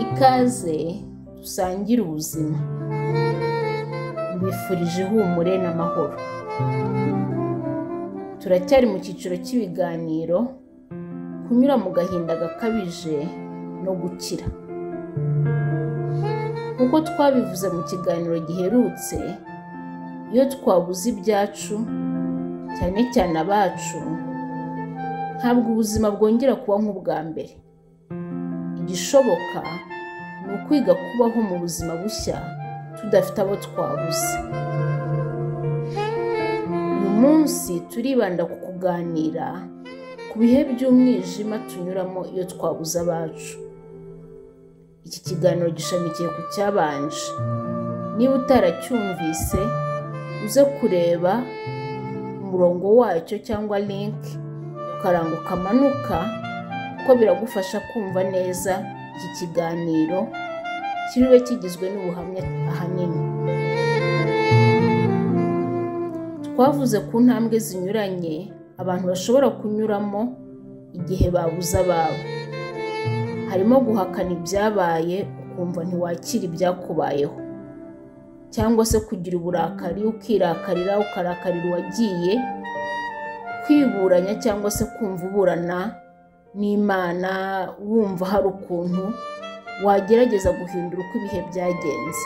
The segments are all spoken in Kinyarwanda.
ikaze dusangire ubuzima mbifurije ihumure n'amahoro turacyari mu cyiciro cy'ibiganiro kunyura mu gahinda gakabije no gukira nk'uko twabivuze mu kiganiro giherutse iyo twabuze ibyacu cyane cyane abacu ntabwo ubuzima bwongera kuba nk'ubwa mbere igishoboka ni ukwiga kubaho mu buzima bushya tudafite abo twabuze uyu munsi turibanda ku kuganira ku bihe by'umwijima tunyuramo iyo twabuze abacu iki kiganiro gishamikiye ku cyabanje niba utaracyumvise uze kureba umurongo wacyo cyangwa linki ukaranguka amanuka kuko biragufasha kumva neza iki kiganiro kiriwe kigizwe n'ubuhamya ahanini twavuze ku ntambwe zinyuranye abantu bashobora kunyuramo igihe babuze ababo harimo guhakana ibyabaye ukumva ntiwakira ibyakubayeho cyangwa se kugira uburakari ukirakarira ukarakarira uwagiye kwiburanya cyangwa se kumva uburana n'imana wumva hari ukuntu wagerageza guhindura uko ibihe byagenze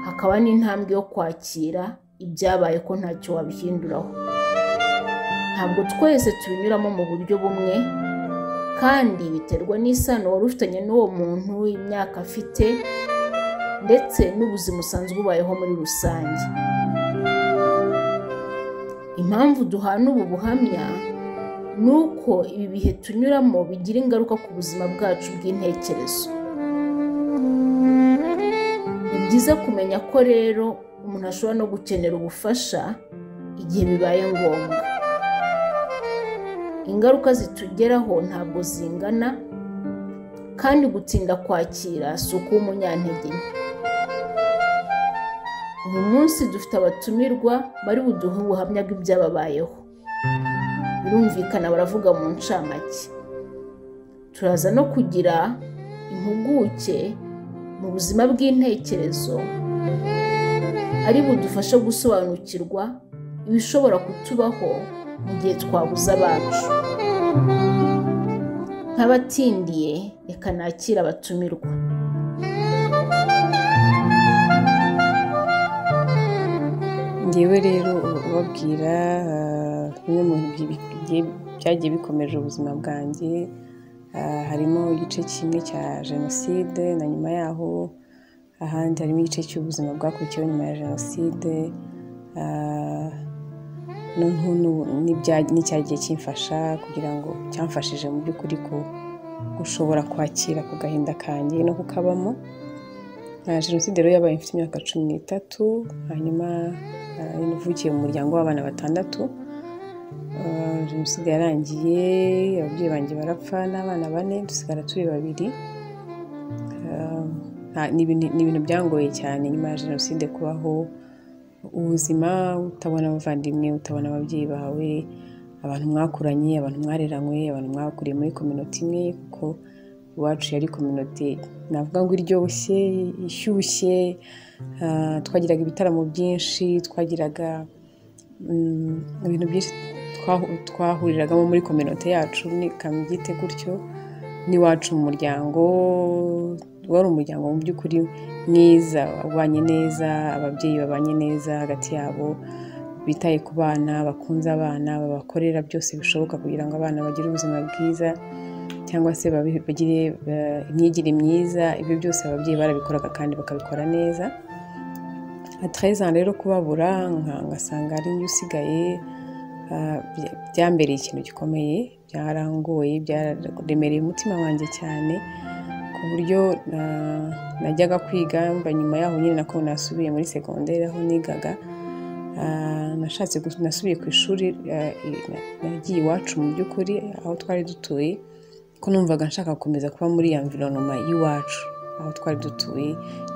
hakaba n'intambwe yo kwakira ibyabaye ko ntacyo wabihinduraho ntabwo twese tubinyuramo mu buryo bumwe kandi biterwa n'isano wari ufitanye n'uwo muntu imyaka afite ndetse n'ubuzima usanzwe ubayeho muri rusange impamvu duhana ubu buhamya ni uko ibi bihe tunyuramo bigira ingaruka ku buzima bwacu bw'intekerezo ni byiza kumenya ko rero umuntu ashobora no gukenera ubufasha igihe bibaye ngombwa ingaruka zitugeraho ntabwo zingana kandi gutinda kwakira si ukuba umunyantege nke uyu munsi dufite abatumirwa bari buduhe ubuhamya bw'ibyababayeho birumvikana baravuga mu ncamake turaza no kugira impuguke mu buzima bw'intekerezo ari budufashe gusobanukirwa ibishobora kutubaho mu gihe twabuze abacu nk'abatindiye reka nakira abatumirwa ngewe rero ubabwira bimwe mu byagiye bikomeje ubuzima bwanjye harimo igice kimwe cya jenoside na nyuma yaho ahandi harimo igice cy'ubuzima bwakurikiyeho nyuma ya jenoside n'icya gihe kimfasha kugira ngo cyamfashije mu by'ukuri gushobora kwakira ku gahinda kanjye no kukabamo jenoside rero yabaye mfite imyaka cumi n'itatu hanyuma navukiye mu muryango w'abana batandatu jenoside yarangiye ababyeyi banjye barapfa n'abana bane dusigara turi babiri ni ibintu byangoye cyane nyuma ya jenoside kubaho ubuzima utabona abavandimwe utabona ababyeyi bawe abantu mwakuranye abantu mwareranywe abantu mwakuriye muri kominoti imwe kuko iwacu yari kominoti navuga ngo iryoshye ishyushye twagiraga ibitaramo byinshi twagiraga ibintu byinshi twahuriragamo muri kominoti yacu kambyite gutyo n'iwacu mu muryango wari umuryango mu by'ukuri mwiza ubanye neza ababyeyi babanye neza hagati yabo bitaye ku bana bakunze abana babakorera byose bishoboka kugira ngo abana bagire ubuzima bwiza cyangwa se bagire imyigire myiza ibyo byose ababyeyi barabikoraga kandi bakabikora neza atarezana rero kubabura ngasanga ari njye usigaye byambereye ikintu gikomeye byarangoye byaremereye umutima wanjye cyane buryo najyaga kwiga mba nyuma yaho nyine nako nasubiye muri segonderi aho nigaga nashatse nasubiye ku ishuri nagiye iwacu mu by'ukuri aho twari dutuye ko numvaga nshaka gukomeza kuba muri ya mvironoma y'iwacu aho twari dutuye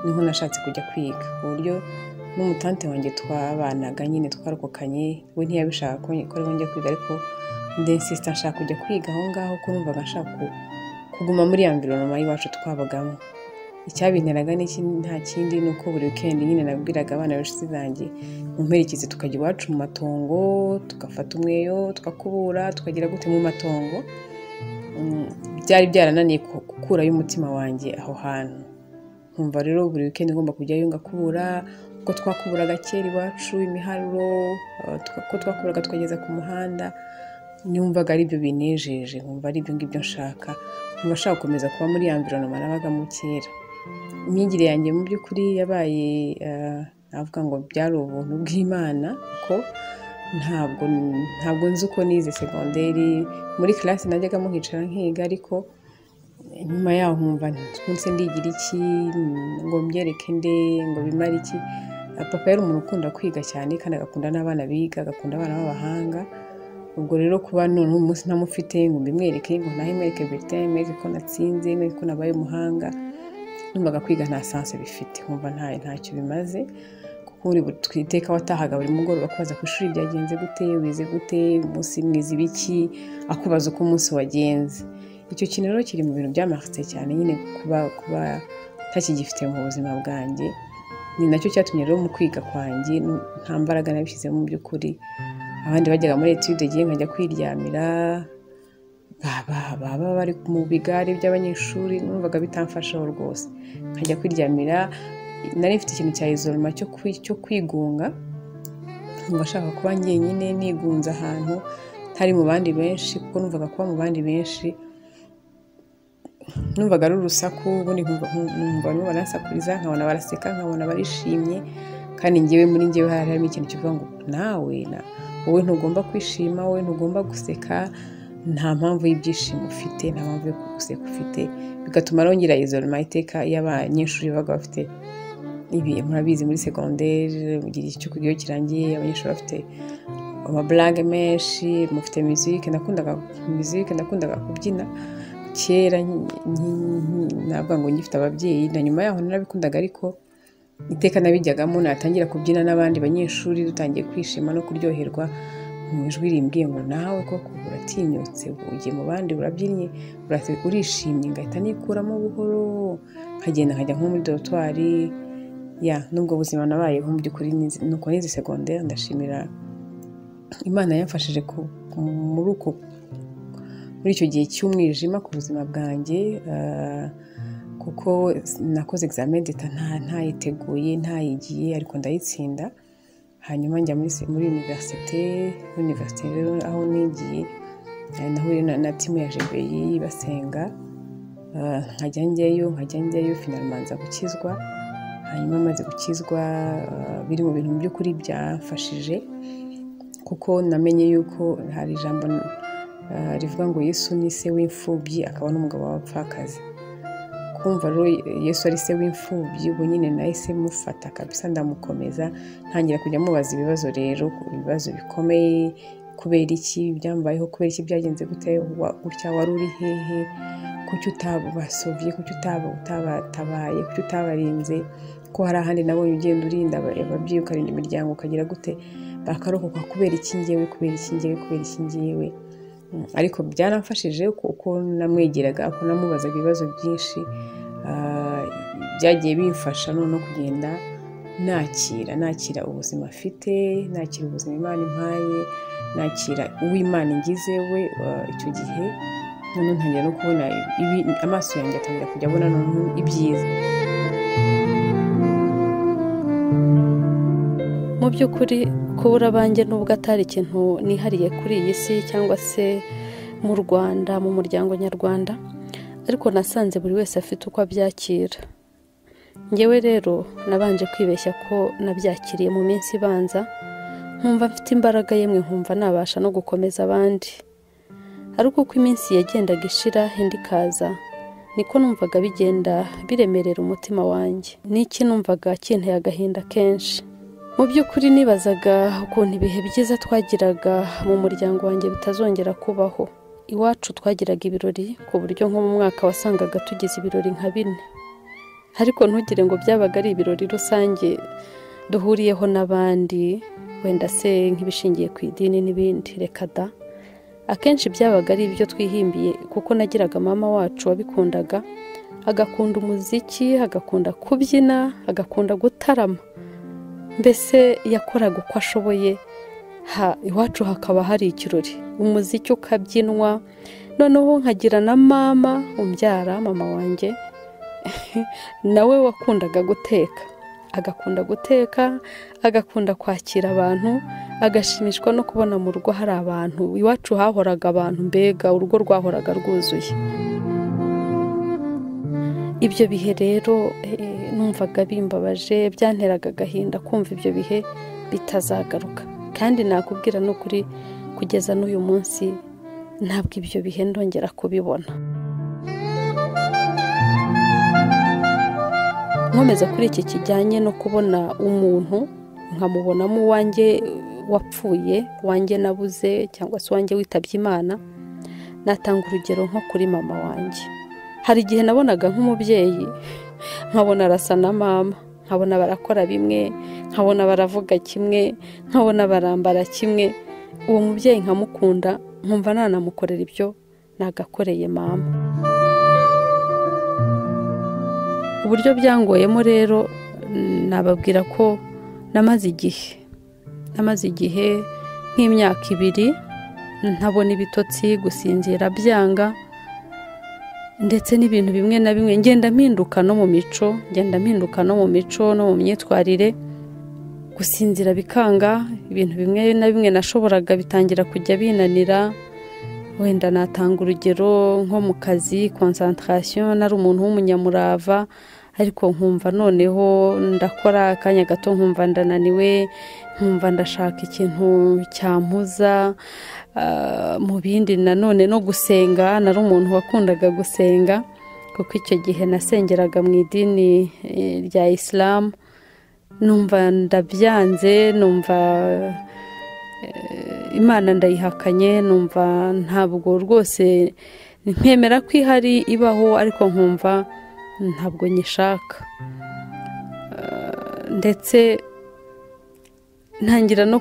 niho nashatse kujya kwiga ku buryo n'umutante wanjye twabanaga nyine twarokokanye we ntiyabishaka ko njya kwiga ariko ndesisita nshaka kujya kwiga aho ngaho ko numvaga nshaka kuguma muri ya mvironoma y'iwacu twabagamo icyabinteraga n'iki nta kindi ni uko buri wikendi nyine nabwiraga abana b'inshuti zanjye mu mperekezi tukajya iwacu mu matongo tugafata umweyo tukakubura tukagira gute mu matongo Mm, byari byarananiye ku- gukurayo umutima wanjye aho hantu nkumva rero buri wikendi ngomba kujyayo ngakubura uko twakuburaga kera iwacu imiharuro eh, tuka- uko twakuburaga tukageza ku muhanda numvaga ari byo binejeje nkumva ari ibyo ngibyo nshaka nkumva nshaka gukomeza kuba muri ya mvironoma nabagamo kera imyigire yanjye mu by'ukuri yabaye eh, navuga ngo byari ubuntu bw'imana kuko ntabwo ntabwo nzi uko nize segonderi muri classe najyaga nkicara nkiga ariko nyuma yaho nkumva nse ndigira iki ngo mbyereke nde ngo bimare iki papa yari umuntu ukunda kwiga cyane kandi agakunda n'abana biga agakunda abana b'abahanga ubwo rero kuba none umunsi ntamufite ngo mbimwereke ngo nahe mwereke bulletin mwereke ko natsinze mwereke ko nabaye umuhanga numvaga kwiga nta sanse bifite nkumva nta ntacyo bimaze kuko buri twiteka watahaga buri mugoroba kubaza ku ishuri byagenze gute wize gute umunsi mwize ibiki akubaza uko umunsi wagenze icyo kintu rero kiri mu bintu byamaritse cyane nyine kuba kuba ntakigifite mu buzima bwanjye ni nacyo cyatumye rero mu kwiga kwanjye n- nta mbaraga nabishyizemo mu by'ukuri abandi bajyaga muri etude gihe nkajya kwiryamira baba baba bari mu bigare by'abanyeshuri numvaga bitamfashaho rwose nkajya kwiryamira nari mfite ikintu cya izoroma cyo kwi- cyo kwigunga nkumva ashaka kuba njyenyine nigunze ahantu ntari mu bandi benshi kuko numvaga kuba mu bandi benshi numvaga ari urusaku ubundi nkumva nkumva numva nasakuriza nkabona baraseka nkabona barishimye kandi njyewe muri njyewe hari harimo ikintu kivuga ngo nawe na wowe ntugomba kwishima wowe ntugomba guseka nta mpamvu y'ibyishimo ufite nta mpamvu yo guseka ufite bigatuma rongera izoroma iteka iyo abanyeshuri babaga bafite ibi murabizi muri segonderi mu gihe cyo kugira iyo kirangiye abanyeshuri bafite amaburage menshi mufite muzike nakundaga muzike nakundaga kubyina kera nki- nki- nki- navuga ngo ngifite ababyeyi na nyuma yaho narabikundaga ariko iteka nabijyagamo natangira kubyina n'abandi banyeshuri dutangiye kwishima no kuryoherwa mu ijwi rimbwiye ngo nawe koko uratinyutse ugiye mu bandi urabyinnye urase- urishimye ngahita nikuramo buhoro nkagenda nkajya nko muri dorotwari ya n'ubwo buzima nabayeho mu by'ukuri nizi- nuko nize segonderi ndashimira imana yamfashije ku- muri uko muri icyo gihe cy'umwijima ku buzima bwanjye eh, kuko nakoze examen d'etat nta- ntayiteguye ntayigiye ariko ndayitsinda hanyuma njya muri se- muri universite universite rero aho nigiye eh, nahuye na, na timu ya jebeyi basenga eh, nkajya njyayo nkajya njyayo finalima nza gukizwa hanyuma maze gukizwa eh, biri mu bintu mu by'ukuri byamfashije kuko namenye yuko hari ijambo eh, rivuga ngo yesu ni se w'imfubyi akaba n'umugabo w'abapfakazi kumva rero yesu ari se w'imfubyi ubu nyine nahise mufata kabisa ndamukomeza ntangira kujya mubaza ibibazo rero ibibazo bikomeye kubera iki byambayeho kubera iki byagenze gute wa- gutya wari uri hehe kuki utabasovye kuki utaba- utabatabaye kuki utabarinze ko hari ahandi nabonye ugenda urinda aba- ababyeyi ukarinda imiryango ukagira gute bakarokoka kubera iki ngewe kubera iki ngewe kubera iki ngewe Mm, ariko byaramfashije kuko namwegeraga uko namubazaga ibibazo byinshi ah, byagiye bimfasha noneho kugenda nakira nakira ubuzima afite nakira ubuzima imana impaye nakira uw'imana ingize we ah, icyo gihe noneho ntangira no kubona ibi- amaso yanjye atangira kujya abona noneho ibyiza mu by'ukuri kubura abanjye nubwo atari ikintu nihariye kuri iyi si cyangwa se mu rwanda mu muryango nyarwanda ariko nasanze buri wese afite uko abyakira ngewe rero nabanje kwibeshya ko nabyakiriye mu minsi ibanza nkumva mfite imbaraga yemwe nkumva nabasha no gukomeza abandi ariko uko iminsi yagendaga ishira indi ikaza niko numvaga bigenda biremerera umutima wanjye n'iki numvaga kinteye agahinda kenshi mu by'ukuri nibazaga ukuntu ibihe byiza twagiraga mu muryango wanjye bitazongera kubaho iwacu twagiraga ibirori ku buryo nko mu mwaka wasangaga tugize ibirori nka bine ariko ntugire ngo byabaga ari ibirori rusange duhuriyeho n'abandi wenda se nk'ibishingiye ku idini n'ibindi reka da akenshi byabaga ari ibyo twihimbiye kuko nagiraga mama wacu wabikundaga agakunda umuziki agakunda kubyina agakunda gutarama mbese yakoraga uko ashoboye iwacu hakaba hari ikirori umuziki ukabyinwa noneho nkagira na mama umbyara mama wanjye nawe wakundaga guteka agakunda guteka agakunda kwakira abantu agashimishwa no kubona mu rugo hari abantu iwacu hahoraga abantu mbega urugo rwahoraga rwuzuye ibyo bihe rero numvaga bimbabaje byanteraga agahinda kumva ibyo bihe bitazagaruka kandi nakubwira n'ukuri kugeza n'uyu munsi ntabwo ibyo bihe ndongera kubibona nkomeza kuri iki kijyanye no kubona umuntu nkamubonamo uwanjye wapfuye wanjye nabuze cyangwa se uwanjye witabye imana natanga urugero nko kuri mama wanjye hari igihe nabonaga nk'umubyeyi nkabona arasa na mama nkabona barakora bimwe nkabona baravuga kimwe nkabona barambara kimwe uwo mubyeyi nkamukunda nkumva nanamukorera ibyo nagakoreye mama uburyo byangoyemo rero nababwira ko namaze igihe namaze igihe nk'imyaka ibiri ntabona ibitotsi gusinzira byanga ndetse n'ibintu bimwe na bimwe ngenda mpinduka no mu mico ngenda mpinduka no mu mico no mu myitwarire gusinzira bikanga ibintu bimwe na bimwe nashoboraga bitangira kujya binanira wenda natanga urugero nko mu kazi konsantarasiyo nari umuntu w'umunyamurava ariko nkumva noneho ndakora akanya gato nkumva ndananiwe nkumva ndashaka ikintu cyampuza mu bindi nanone no gusenga nari umuntu wakundaga gusenga kuko icyo gihe nasengeraga mu idini rya isilamu numva ndabyanze numva imana ndayihakanye numva ntabwo rwose nkemera ko ihari ibaho ariko nkumva ntabwo nyishaka ndetse ntangira no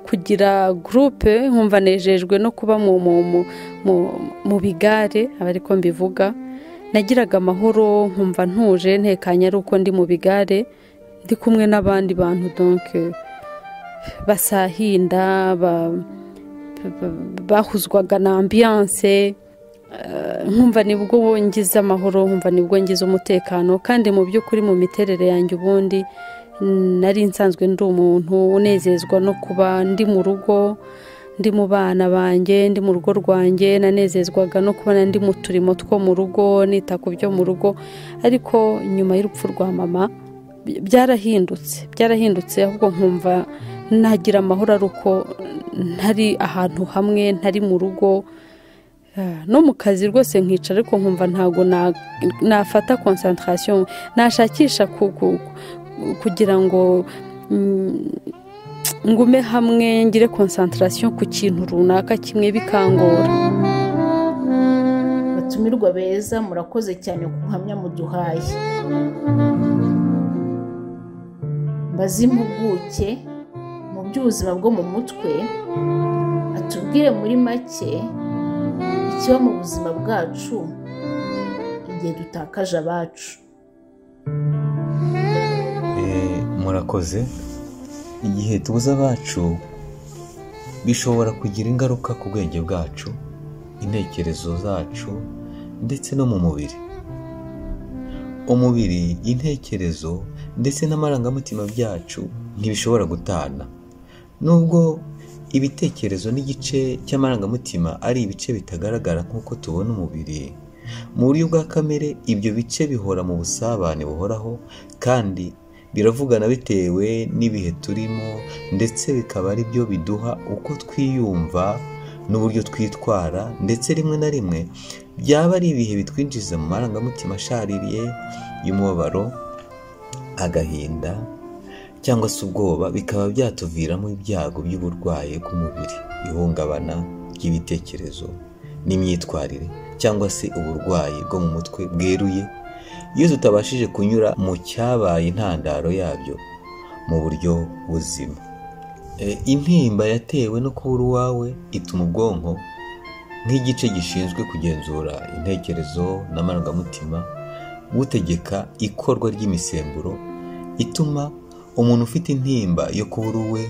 kugira gurupe nkumva nejejwe no kuba mu bigare aba ariko mbivuga nagiraga amahoro nkumva ntuje ntekanye ari uko ndi mu bigare ndi kumwe n'abandi bantu donke basahinda bahuzwaga na ambiyanse nkumva nibwo ngize amahoro nkumva nibwo ngize umutekano kandi mu by'ukuri mu miterere yanjye ubundi nari nsanzwe ndi umuntu unezezwa no kuba ndi mu rugo ndi mu bana banjye ndi mu rugo rwanjye nanezezwaga no kubona ndi mu turimo two mu rugo nita ku byo mu rugo ariko nyuma y'urupfu rwa mama byarahindutse byarahindutse ahubwo nkumva nagira amahoro ari uko ntari ahantu hamwe ntari mu rugo no mu kazi rwose nkicara ariko nkumva ntabwo nafata konsantarasiyo nashakisha kugira ngo ngume hamwe ngire konsantarasiyo ku kintu runaka kimwe bikangora batumirwa beza murakoze cyane ku buhamya muduhaye mbaze impuguke mu by'ubuzima bwo mu mutwe atubwire muri make ikiba mu buzima bwacu igihe dutakaje abacu murakoze igihe tubuze abacu bishobora kugira ingaruka ku bwenge bwacu intekerezo zacu ndetse no mu mubiri umubiri intekerezo ndetse n'amarangamutima byacu ntibishobora gutana nubwo ibitekerezo n'igice cy'amarangamutima ari ibice bitagaragara nk'uko tubona umubiri mu buryo bwa kamere ibyo bice bihora mu busabane buhoraho kandi biravugana bitewe n'ibihe turimo ndetse bikaba ari byo biduha uko twiyumva n'uburyo twitwara ndetse rimwe na rimwe byaba ari ibihe bitwinjiza mu marangamutima ashaririye y'umubabaro agahinda cyangwa se ubwoba bikaba byatuviramo ibyago by'uburwayi bw'umubiri ihungabana ry'ibitekerezo n'imyitwarire cyangwa se uburwayi bwo mu mutwe bweruye iyo tutabashije kunyura mu cyabaye intandaro yabyo mu buryo buzima intimba yatewe no kubura uwawe ituma ubwonko nk'igice gishinzwe kugenzura intekerezo n'amarangamutima utegeka ikorwa ry'imisemburo ituma umuntu ufite intimba yo kubura uwe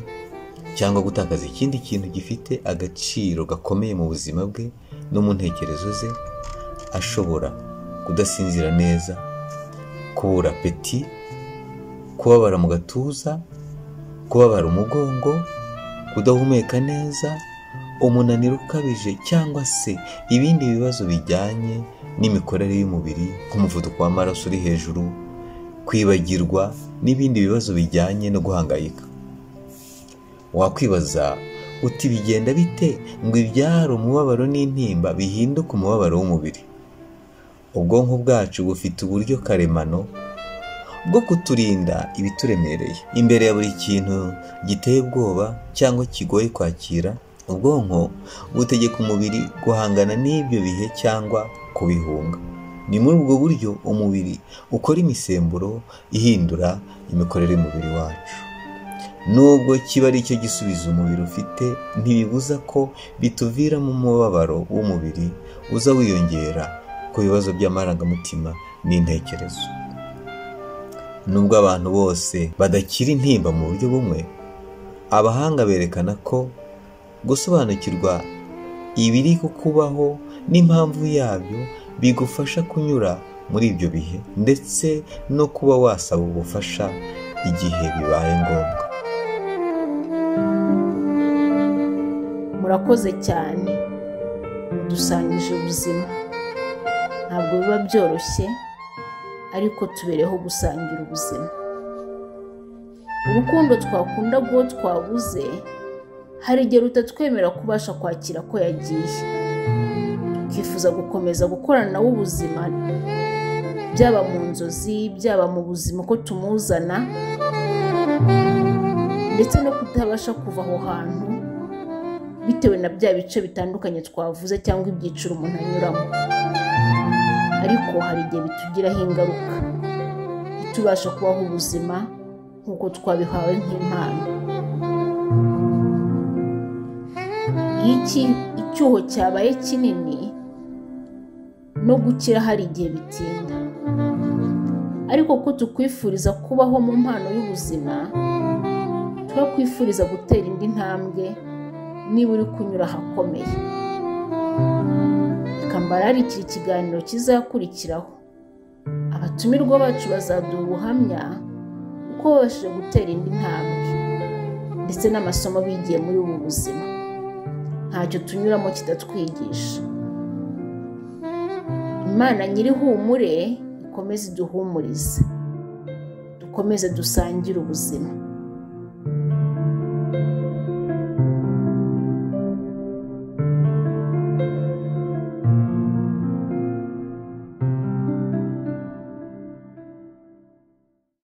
cyangwa gutakaza ikindi kintu gifite agaciro gakomeye mu buzima bwe no mu ntekerezo ze ashobora kudasinzira neza kubura peti kubabara mu gatuza kubabara umugongo kudahumeka neza umunaniro ukabije cyangwa se ibindi bibazo bijyanye n'imikorere y'umubiri nk'umuvuduko w'amaraso uri hejuru kwibagirwa n'ibindi bibazo bijyanye no guhangayika wakwibaza uti bigenda bite ngo ibyara umubabaro n'intimba bihinduke umubabaro w'umubiri ubwonko bwacu bufite uburyo karemano bwo kuturinda ibituremereye imbere ya buri kintu giteye ubwoba cyangwa kigoye kwakira ubwonko butegeka umubiri guhangana n'ibyo bihe cyangwa kubihunga ni muri ubwo buryo umubiri ukora imisemburo ihindura imikorere y'umubiri wacu nubwo kiba ari cyo gisubizo umubiri ufite ntibibuza ko bituviramo umubabaro w'umubiri uza wiyongera ku bibazo by'amarangamutima n'intekerezo nubwo abantu bose badakira intimba mu buryo bumwe abahanga berekana ko gusobanukirwa ibiri kukubaho n'impamvu yabyo bigufasha kunyura muri ibyo bihe ndetse no kuba wasaba ubufasha igihe bibaye ngombwa murakoze cyane dusangije ubuzima ntabwo biba byoroshye ariko tubereho gusangira ubuzima urukundo twakunda rwo twabuze hari igihe rutatwemera kubasha kwakira ko yagiye tukifuza gukomeza gukorana nawe ubuzima byaba mu nzozi byaba mu buzima uko tumuzana ndetse no kutabasha kuva aho hantu bitewe na bya bice bitandukanye twavuze cyangwa ibyiciro umuntu anyuramo ariko hari igihe bitugiraho ingaruka ntitubasha kubaho ubuzima nk'uko twabihawe nk'impano iki icyuho cyabaye kinini no gukira hari igihe bitinda ariko ko tukwifuriza kubaho mu mpano y'ubuzima turakwifuriza gutera indi ntambwe niba uri kunyura ahakomeye reka mbararikire ikiganiro kizakurikiraho abatumirwa bacu bazaduha ubuhamya uko babashije gutera indi ntambwe ndetse n'amasomo bigiye muri ubu buzima ntacyo tunyuramo kitatwigisha imana nyir'ihumure ikomeze iduhumurize dukomeze dusangire ubuzima